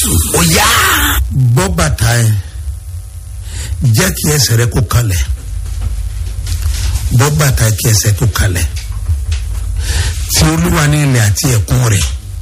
jésù ó yá. bọ́ bàtà ẹ jẹ́ kí ẹsẹ̀ rẹ kó kalẹ̀ bọ́ bàtà ẹ kí ẹsẹ̀ kó kalẹ̀ tí olúwa ní ilẹ̀ àti ẹ̀kún rẹ̀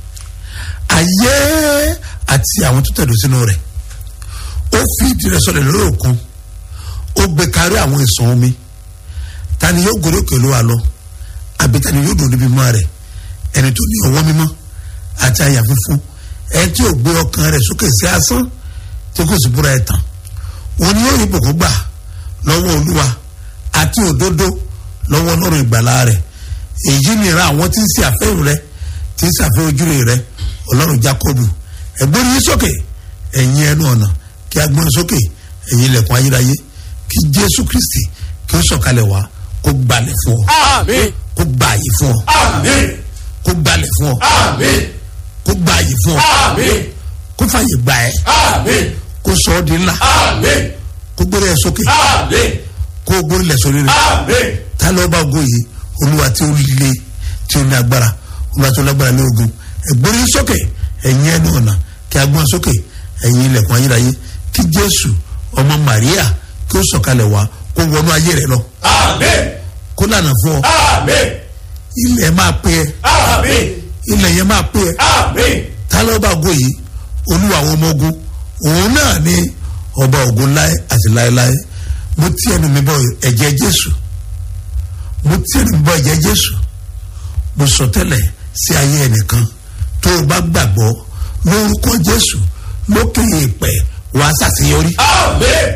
ayé àti àwọn tó tẹ̀dó sínú rẹ̀ ó fi ìdí rẹ̀ sọlẹ̀ lórí òkun ó gbé kárí àwọn ìsàn omi ta ni yóò gòrè òkè olúwa lọ àbí ta ni yóò dùn níbi mọ́ rẹ̀ ẹni tó ní ọwọ́ mímọ́ àti àyà funfun ẹni tí ò gbé ọkàn rẹ̀ sókè sí asán tí kò sì búra ẹ̀ tán wọn ni yóò rí bòkó gbà lọ́wọ́ olúwa àti òdodo lọ́wọ́ ọlọ́run ìgbàlá rẹ̀ èyí ni ìran àwọn tí ń ṣe àfẹ́rù rẹ̀ tí ń ṣàfẹ́ ojúre rẹ̀ ọlọ́run jákọ́bù ẹ̀gbọ́n yín sókè ẹ̀yin ẹnu ọ̀nà kí a gbọ́n sókè ẹ̀yin ilẹ̀kùn ayérayé kí jésù kristi kí ó sọ̀kalẹ̀ wá kó gbalẹ̀ fún ọ àmín kó gbààyè fún ọ àmín kó gbalẹ̀ fún ọ àmín kó gbààyè fún ọ àmín kó fàyè gbà ẹ àmín kó sọ ọ di ńlá àmín kó gbórí ẹ sókè àmín kó gbórí lẹ sórí rẹ àmín ta ló bá ogun yìí olúwa tí ó le tí ó ní agbára olúwa tí ó lágbára ní ogun ẹgbórí sókè ẹ̀yin ẹnu ọ̀nà kí a gbọ́n sókè ẹ̀yin ilẹ̀kùn ayérayé kí jésù ọmọ maria kí ó sọ̀kalẹ̀ wá kó wọnú ayé rẹ lọ àmín kó lànà fún ọ àmín ilẹ̀ máa pé ẹ àmín ilẹ̀ yẹn máa pé ẹ àmín ta ló bá ogun yìí olúwa àwọn ọmọ ogun òun náà ni ọba ogun láé àti láéláé mo tí ẹnu mi bọ ẹ̀jẹ̀ jésù mo tí ẹnu mi bọ ẹ̀jẹ̀ jésù mo sọ tẹ́lẹ̀ sí ayé ẹnìkan tó o bá gbàgbọ́ lórúkọ jésù lókè èèpẹ̀ wàá ṣàṣeyọrí àmín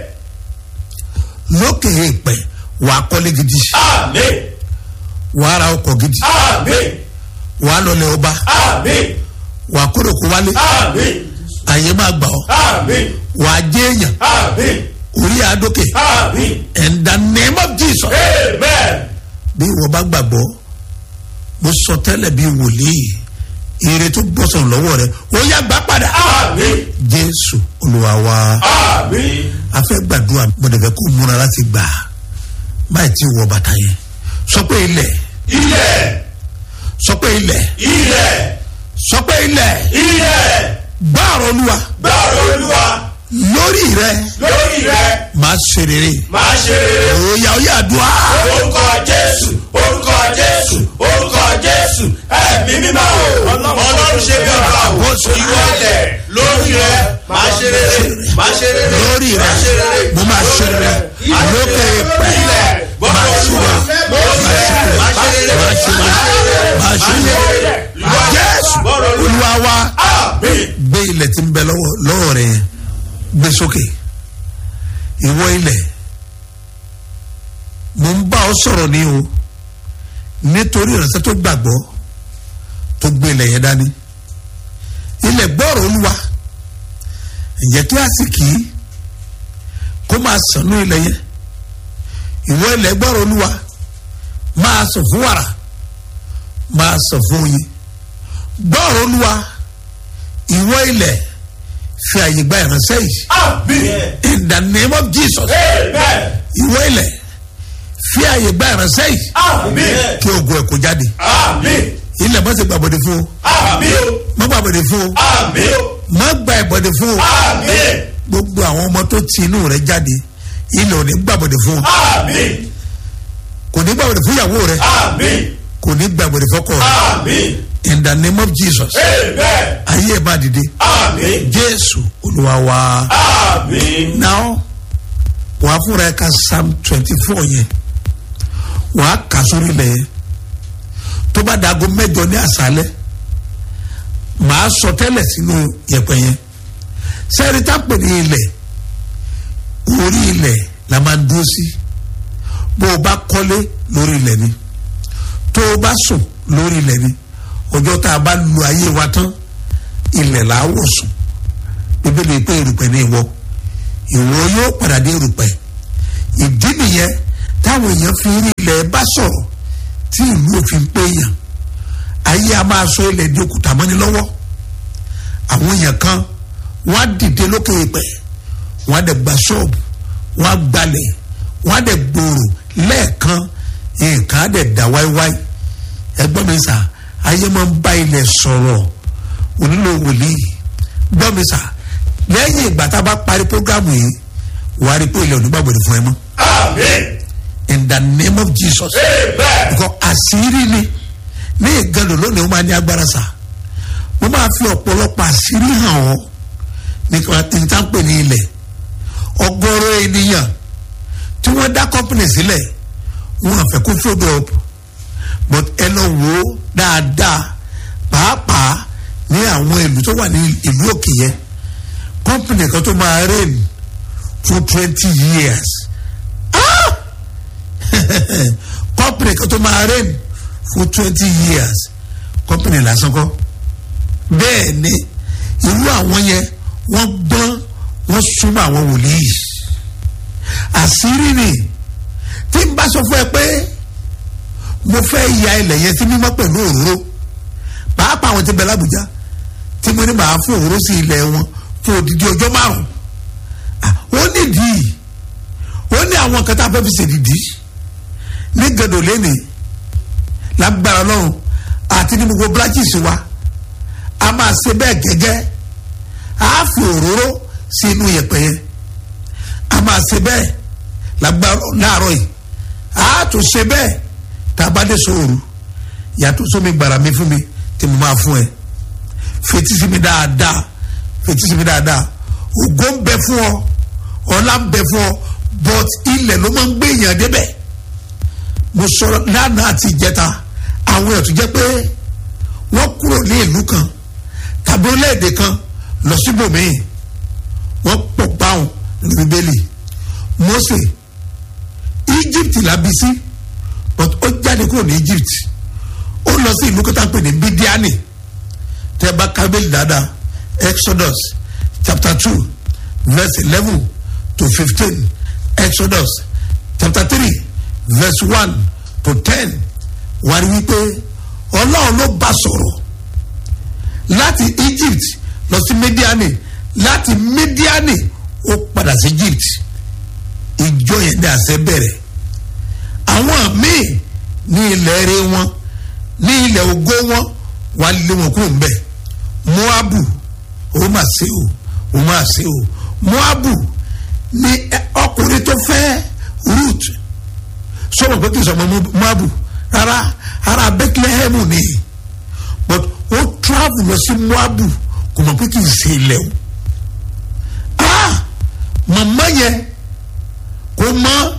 lókè èèpẹ̀ wàá kọ́lé gidi àmín wàá ra ọkọ̀ gidi àmín wàá lọlẹ̀ ọba àmín wàá kórè kó wálé àmín àyè máa gbà ọ́ àmín wàá jẹ́ èèyàn àmín orí àdókè àmín in the name of jesus. amen bí wọ́n bá gbàgbọ́ mo sọ tẹ́lẹ̀ bí wòlíì ire tó bọ́sọ̀ lọ́wọ́ rẹ ó yá gbà padà. àmín jésù olúwa wa àmín a fẹ́ gbàdúrà mọ̀dẹ̀fẹ́ kó múra láti gbà báyìí tí wọ bàtà yẹn sọ pé ilẹ̀ ilẹ̀ sọ pé ilẹ̀ ilẹ̀ sọ pé ilẹ̀ ilẹ̀ gbàrọ̀ olúwa gbọ́rọ̀ olúwa lórí rẹ lórí rẹ máa ṣe rere máa ṣe rere òòyà òòyà àdúrà orúkọ jésù orúkọ jésù orúkọ jésù ẹ̀mí mímọ́ o ọlọ́run ṣe bí ọba o ìwọ ilẹ̀ lórí rẹ máa ṣe rere máa ṣe rere lórí rẹ máa ṣe rere mo máa ṣe rere lókè pẹ́ ilẹ̀ máa ṣe rere lórí rẹ máa ṣe rere máa ṣe rere máa ṣe rere jésù olúwa wa àmín gbé ilẹ̀ tí ń bẹ lọ́wọ́ lọ́wọ́ rẹ̀ yẹn gbé sókè ìwọ ilẹ̀ mo ń bá ọ sọ̀rọ̀ ní o nítorí ìránṣẹ́ tó gbàgbọ́ tó gbé ilẹ̀ yẹn dání ilẹ̀ gbọ́rọ̀ olúwa ǹjẹ́ kí àsìkí kó máa sànú ilẹ̀ yẹn ìwọ ilẹ̀ gbọ́rọ̀ olúwa máa sọ fún wàrà máa sọ fún oyin gbọ́rọ̀ olúwa ìwọ ilẹ̀ fi àyè gba ìránṣẹ́ yìí àmín in the name of jesus amen ìwọ ilẹ̀ fi àyè gba ìránṣẹ́ yìí àmín kí ogun ẹ̀ kó jáde àmín ilẹ̀ má ṣe gbàbọ̀dé fún o àmín o má gbàbọ̀dé fún o àmín o má gba ìbọ̀dé fún o àmín gbogbo àwọn ọmọ tó ti inú rẹ jáde ilẹ̀ ò ní gbàbọ̀dé fún o àmín kò ní gbàbọ̀dé fún ìyàwó rẹ àmín kò ní gbàbọ̀dé fọkọ rẹ àmín in the name of jesus amen ayé ẹ̀ bá dìde àmín jésù olúwa wa. àmín now wàá fúnra ẹ ka psalm twenty four yẹn wàá kà sórí ilẹ̀ yẹn tó bá dago mẹ́jọ ní àṣálẹ́ màá sọ tẹ́lẹ̀ sínú yẹ̀pẹ̀ yẹn sẹ́ẹ̀rì tá a pè ní ilẹ̀ orí ilẹ̀ la máa ń dúró sí bó o bá kọ́lé lórí ilẹ̀ ni tó o bá sùn lórí ilẹ̀ ni ọjọ́ tá a bá lu ayé wa tán ilẹ̀ là á wọ̀ sùn bíbélì pé erùpẹ̀ ní ìwọ ìwọ yóò padà dé erùpẹ̀ ìdí nìyẹn táwọn èèyàn fi rí ilẹ̀ bá sọ̀rọ̀ tí ìlú òfin pé èèyàn ayé a máa sọ ilẹ̀ di òkúta mọ́ni lọ́wọ́ àwọn èèyàn kan wọ́n á dìde lókè ìpẹ́ wọ́n á dẹ̀ gba ṣọ́ọ̀bù wọ́n á gbalẹ̀ wọ́n á dẹ̀ gbòòrò lẹ́ẹ̀kan nǹkan á dẹ̀ dá wáíwáí ẹgbọ́n mi sà ayé máa ń bá ilẹ̀ sọ̀rọ̀ onílò wòlíì gbọ́ mi sà lẹ́yìn ìgbà tá a bá parí programu yìí wàá rí pé ilẹ̀ onígbàgbọ́dẹ fún ẹ mọ́ Amen. in the name of jesus Amen. because àṣírí ni ní ìgànnì lónìí wọ́n máa ní agbára sá mo máa fi ọ̀pọ̀lọpọ̀ àṣírí hàn ọ́ nípa ìtànpẹ̀ ní ilẹ̀ ọgọ́rọ̀ ènìyàn tí wọ́n dá company sílẹ̀ wọ́n àfẹ́ kó fold up but ẹ lọ wò ó dáadáa pàápàá ní àwọn ìlú tó wà ní ìlú òkè yẹn company kan tó máa reign for twenty years ah company kan tó máa reign for twenty years company lásán kọ́ bẹ́ẹ̀ ni irú àwọn yẹn wọ́n gbọ́n wọ́n súnmọ́ àwọn wòlíì àṣírí ni tí n bá sọ fún ẹ pé mo fẹ́ ya ilẹ̀ yẹn sí mímọ́ pẹ̀lú òróró pàápàá àwọn tí bẹ lábùjá tí mo ní màá fún òróró sí ilẹ̀ wọn fún odidi ọjọ́ márùn ó nídìí ó ní àwọn kan tá a fẹ́ fi ṣèdìdí ní gẹ̀dọ̀ lẹ́nìí lágbára lọ́run àti ní gbogbo branches wa a máa ṣe bẹ́ẹ̀ gẹ́gẹ́ a fi òróró sí inú yẹ̀pẹ̀ yẹn a máa ṣe bẹ́ẹ̀ lágbára láàárọ̀ yìí a tún ṣe bẹ́ẹ̀ tá a bá dé sóòrù yàtọ̀ sómi gbàrà mi fún mi tí mo máa fún ẹ fetí sí mi dáadáa fetí sí mi dáadáa ògo ń bẹ fún ọ ọlá ń bẹ fún ọ but ilẹ̀ ló máa ń gbé èèyàn débẹ̀ mo sọ̀rọ̀ lánàá àti ìjẹta àwọn èèyàn tó jẹ́ pé wọ́n kúrò ní ìlú kan tàbí orílẹ̀-èdè kan lọ síbòmíì wọ́n pọ̀ báwọn ní bíbélì Mósè Egypt la bí sí but ó jáde kúrò ní Egypt ó lọ sí ìlú kọta pè ní Bídíánì tẹ́ bá kábílì dáadáa Exodus chapter two verse eleven to fifteen Exodus chapter three verse one to ten wà ní wípé ọlọ́run ló bá sọ̀rọ̀ láti Egypt lọ sí Mídíánì láti Mídíánì ó padà sí Egypt ìjọ yẹn ní àṣẹ bẹ̀rẹ̀ àwọn míì ní ilẹ̀ eré wọn ní ilẹ̀ ògo wọn wà lé wọn kúrò ńbẹ̀ Moabu ó mà ṣe o ó mà ṣe o Moabu ní ọkùnrin tó fẹ́ Ruth sọ̀rọ̀ pé kì í sọ̀rọ̀ Moabu rárá ara Bethlehem ni but ó travel lọ sí Moabu kò mọ̀ pé kì í ṣe ilẹ̀ o ah màmá yẹn kò mọ̀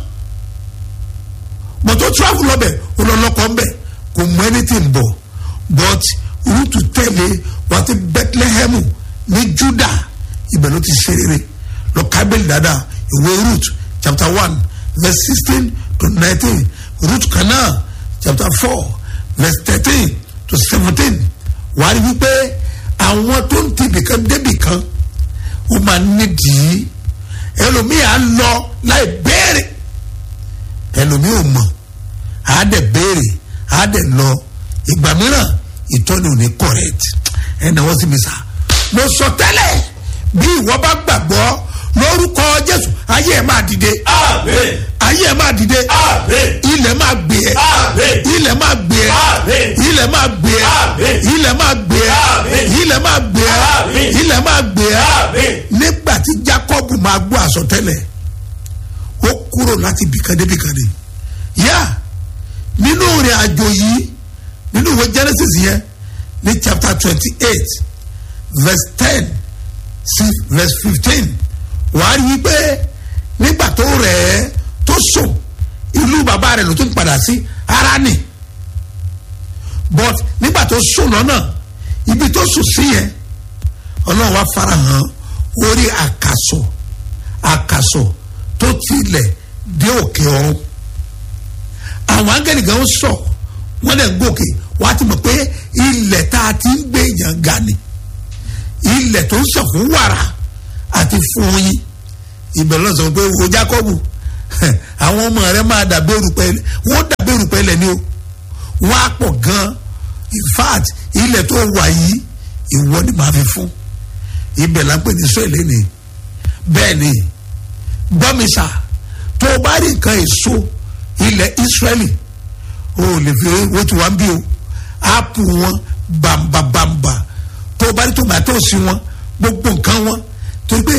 but ó travel lọ́bẹ̀ ó lọ lọ́kọ̀ ńbẹ̀ kò mọ̀ anything bọ̀ but Ruth tẹ̀lé wá sí Bethlehem ní Juda ibẹ̀ ló ti ṣe rere lọ kábẹ́lì dáadáa ìwé Ruth chapter one verse sixteen to nineteen Ruth kan náà chapter four verse thirteen to seventeen wàá rí wípé àwọn tó ń tibì kan débì kan ó máa nídìí ẹlòmíì á lọ láì béèrè ẹlòmíì ò mọ̀ á dẹ̀ béèrè á dẹ̀ lọ ìgbà mìíràn ìtọ́ni ò ní correct ẹ̀ náà wọ́n sì mi sá mo sọ tẹ́lẹ̀ bí ìwọ bá gbàgbọ́ lórúkọ Jésù ayé ẹ̀ máa dìde Amen. ayé ẹ̀ máa dìde Amen. ilẹ̀ máa gbé ẹ Amen. ilẹ̀ máa gbé ẹ Amen. ilẹ̀ máa gbé ẹ Amen. ilẹ̀ máa gbé ẹ Amen. ilẹ̀ máa gbé ẹ Amen. ilẹ̀ máa gbé ẹ Amen. nígbà tí Jacob máa gbọ́ àsọtẹ́lẹ̀ ó kúrò láti bìkan dé bìkan dé yá nínú ìrìn àjò yìí nínú ìwé Genesis yẹn ní chapter twenty eight verse ten sí verse fifteen wàá rí i pé nígbà tó rẹ̀ ẹ́ tó sùn ìlú bàbá rẹ̀ ló tún padà sí Háránì but nígbà tó sùn lọ́nà ibi tó sùn sí yẹn ọlọ́run wá farahàn orí àkàsọ̀ àkàsọ̀ tó tilẹ̀ dé òkè ọ̀run àwọn áńgẹ́lì gan sọ wọ́n lẹ̀ gòkè wọ́n á ti mọ̀ pé ilẹ̀ tá a ti ń gbé èèyàn ga ni ilẹ̀ tó ń sàn fún wàrà àti fún oyin ìbẹ̀rù náà sọ pé wo Jákọ́bù àwọn ọmọ rẹ máa dàbí erùpẹ̀ wọ́n dàbí erùpẹ̀ lẹ̀ ni o wọ́n á pọ̀ gan in fact ilẹ̀ tó wà yìí ìwọ ni màá fi fún ibẹ̀ la ń pè ní sọ́ọ̀lì ni bẹ́ẹ̀ ni gbọ́mísà tó o bá rí nǹkan èso ilẹ̀ Ísírẹ́lì o ò lè fi owó tí wọ́n ń bí o áàpù wọn bàǹbàǹbà tó o bá rí tòmátò sí wọn gbogbo nǹkan wọn torí pé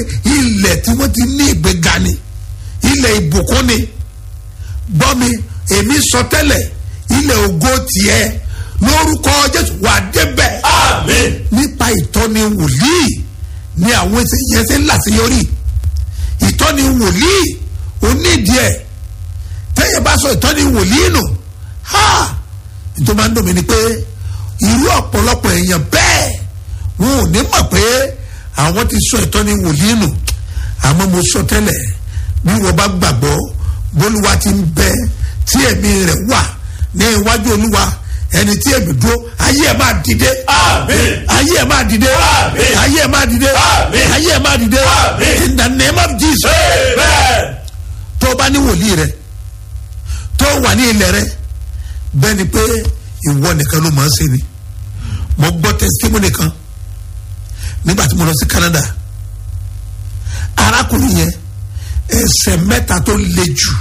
ìbùkún ni gbọ́ mi èmi sọ tẹ́lẹ̀ ilẹ̀ ògo tiẹ̀ lórúkọ jésù wà débẹ̀ àmín nípa ìtọ́ni wòlíì ni àwọn ẹsẹ̀ yẹn ṣe ń làṣeyọrí ìtọ́ni wòlíì onídìí ẹ̀ tẹ́yẹ bá sọ ìtọ́ni wòlíì nù ha nítorí máa ń dùn mí ni pé irú ọ̀pọ̀lọpọ̀ èèyàn bẹ́ẹ̀ wọn ò ní mọ̀ pé àwọn ti sọ ìtọ́ni wòlíì nù àmọ́ mo sọ tẹ́lẹ̀ bí wọ́n bá gbàgbọ́ bólúwa ti ń bẹ tí ẹ̀mí rẹ̀ wà ní iwájú olúwa ẹni tí èmi dúró ayé ẹ̀ máa dìde àmín ayé ẹ̀ máa dìde Àmín. ayé ẹ̀ máa dìde Àmín. ayé ẹ̀ máa dìde Àmín. in the name of jesus amen tó o bá ní wòlíì rẹ tó o wà ní ilẹ̀ rẹ bẹ́ẹ̀ ni pé ìwọ nìkan ló máa ń ṣe ni mo gbọ́ testimony kan nígbà tí mo lọ sí canada arákùnrin yẹn ẹsẹ̀ mẹ́ta tó le jù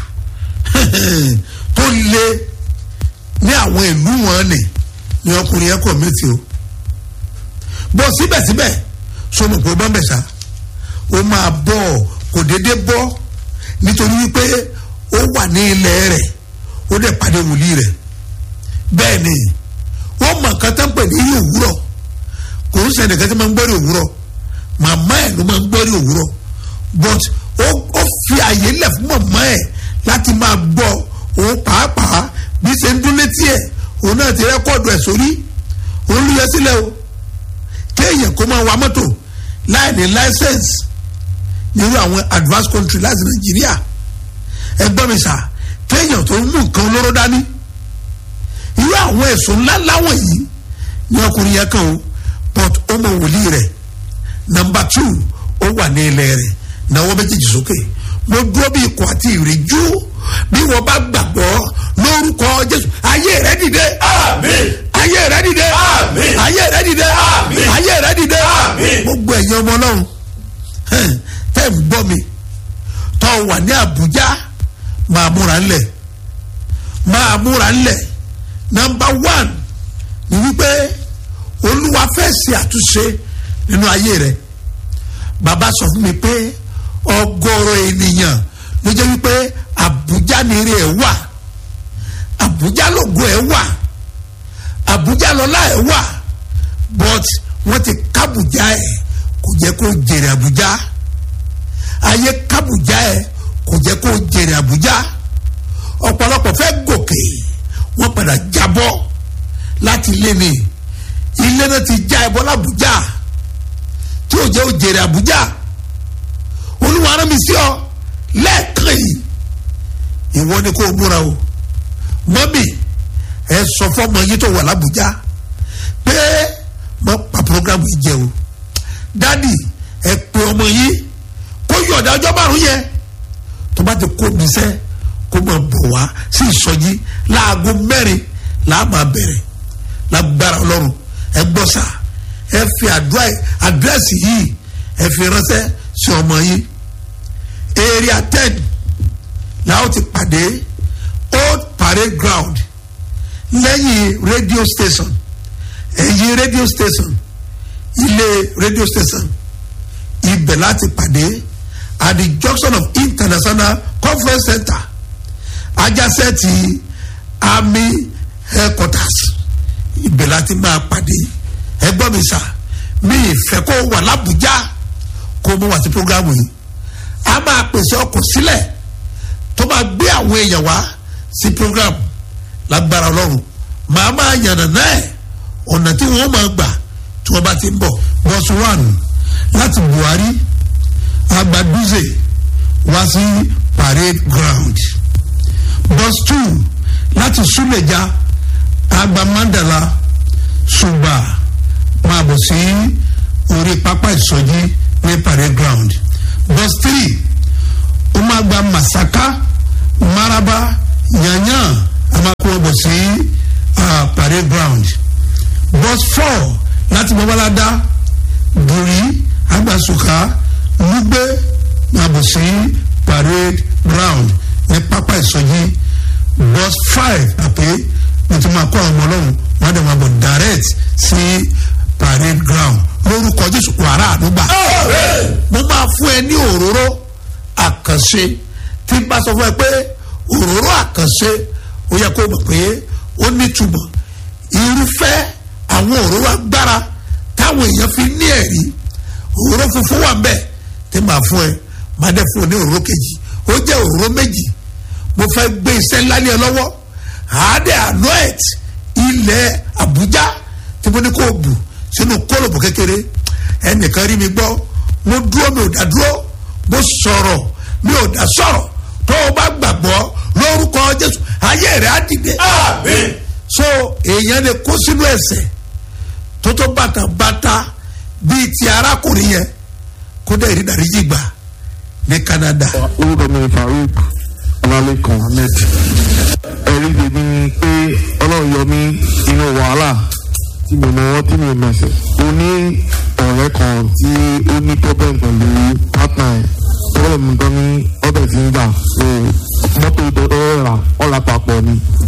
tó le ní àwọn ìlú wọn ni ni ọkùnrin yẹn kọ̀ mí ti o bọ́ síbẹ̀síbẹ̀ sọmọ pé ó bá ń bẹ̀ sá ó máa bọ̀ kò déédéé bọ́ nítorí wípé ó wà ní ilẹ̀ rẹ̀ ó dẹ̀ pàdé wòlíì rẹ̀ bẹ́ẹ̀ ni ó mọ nǹkan tó ń pè ní ilé òwúrọ̀ kò ń sẹ́ni kan tó máa ń gbọ́rí òwúrọ̀ màmá ẹ̀ ló máa ń gbọ́rí òwúrọ̀ but ó ó fi àyè lẹ̀ fún màmá ẹ̀ láti máa gbọ́ òun pàápàá bí ṣe ń dún létí ẹ̀ òun náà ti rẹ́kọ̀dù ẹ̀ sórí òun ló yẹ sílẹ̀ o kéèyàn kó máa wa mọ́tò láì ní láísẹ̀nsì nírú àwọn advanced country láti nàìjíríà ẹgbọ́n mi sà kéèyàn tó ń mú nǹkan olóró dání irú àwọn ẹ̀sùn ńlá láwọn yìí ní ọkùnrin yẹn kan o but ó mọ wòlíì rẹ̀ number two ó wà ní ilẹ̀ rẹ̀ náwó méjèèjì sókè mo dúró bí ikọ̀ àti ìrìjú bí wọ́n bá gbàgbọ́ lórúkọ jésù ayé rẹ̀ dìde àmín ayé rẹ̀ dìde Àmín. ayé rẹ̀ dìde Àmín. ayé rẹ̀ dìde Àmín. gbogbo ẹ̀yin ọmọ ọlọ́run hẹ́n, tẹ́ ń gbọ́ mi tọ́ wà ní àbújá máa múra ńlẹ̀ máa múra ńlẹ̀ nọmba one ni wípé olúwa fẹ́ ṣe àtúnṣe nínú ayé rẹ̀ bàbá sọ fún mi pé ọgọ́rọ̀ ènìyàn ló jẹ́ wípé àbújá nírè ẹ̀ wà àbújá lògo ẹ̀ wà àbújá lọ́lá ẹ̀ wà but wọ́n ti kábùjá ẹ̀ kò jẹ́ kó jèrè àbújá ayé kábùjá ẹ̀ kò jẹ́ kó jèrè àbújá ọ̀pọ̀lọpọ̀ fẹ́ gòkè wọ́n padà jábọ́ láti ilé ni ilé náà ti já ẹbọ lábújá tí ò jẹ́ ó jèrè àbújá olúwa rán mi sí ọ lẹ́ẹ̀kan yìí ìwọ ni kò múra o mọ́mì ẹ sọ fọ́mọ yín tó wà lábújá pé mo pa programu yìí jẹ o dádì ẹ pe ọmọ yín kó yọ̀ọ̀dà ọjọ́ márùn yẹn tó bá ti kó mi sẹ́ kó máa bọ̀ wá sí ìsọjí láago mẹ́rin làá máa bẹ̀rẹ̀ lágbára ọlọ́run ẹ gbọ́ sà ẹ fi àdúrà àdírẹ́sì yìí ẹ fi ránṣẹ́ sí ọmọ yín area ten làwọn ti pàdé old parade ground lẹ́yìn radio station ẹ̀yìn radio station ilé radio station ibẹ̀ láti pàdé at the junction of international conference center ajásẹ́ ti army headquarters ibẹ̀ láti máa pàdé ẹgbọ́n mi sà mi ìfẹ́ kó wà lábújá kó mo wà sí programu yìí a máa pèsè ọkọ̀ sílẹ̀ tó máa gbé àwọn èèyàn wá sí programu lágbára ọlọ́run màá máa yànnà náà ọ̀nà tí wọ́n máa gbà tí wọ́n bá ti ń bọ̀. bọ́sù one láti buhari agbaduze wá sí parade ground bus two láti suleja agbamandala suba máa bọ̀ sí orí pápá ìsọjí ní parade ground bus three ó máa gba masaka maraba yanyan a máa kó wọn bọ̀ sí uh, parade ground bus four láti babalada buri agbasuka lugbe máa bọ̀ sí parade ground ní pápá ìsọjí bus five àpé wọ́n ti máa kó àwọn ọmọ ọlọ́run wọ́n á dẹ̀ máa bọ̀ direct sí parade ground lórúkọ jésù wàrà àdúgbà mo máa fún ẹ ní òróró àkànṣe tí n bá sọ fún ẹ pé òróró àkànṣe ó yẹ kó mọ̀ pé ó nítumọ̀ irúfẹ́ àwọn òróró agbára táwọn èèyàn fi ní ẹ̀rí òróró funfun wà mbẹ tí màá fún ẹ màá dẹ fún ọ ní òróró kejì ó jẹ́ òróró méjì mo fẹ́ gbé iṣẹ́ ńlá ní ẹ lọ́wọ́ àádẹ́ anoet ilẹ̀ Àbújá tí mo ní kó bù sínú kólòbù kékeré ẹnìkan rí mi gbọ́ mo dúró mi ò dá dúró mo sọ̀rọ̀ mi ò dá sọ̀rọ̀ tó o bá gbàgbọ́ lórúkọ Jésù ayé rẹ̀ á dìde. Àmín. so èèyàn lè kó sínú ẹ̀ṣẹ̀ tó tó bàtà bàtà bíi ti arákùnrin yẹn kó dẹ̀ rí dáríjì gbà ní Canada. orúkọ mi ni farouk ọlálẹ́kan ahmed ẹ̀rí tèmi ni pé ọlọ́run yọ mí inú wàhálà tí mi mọ tí mi mẹsẹ̀ ó ní ọ̀rẹ́ kan tí ó ní problem pẹ̀lú partner ẹ̀ problem tó ní ọbẹ̀ tí ń gbà so mọ́tò ìtọ́jú ọ̀rà ọ̀rà papọ̀ ni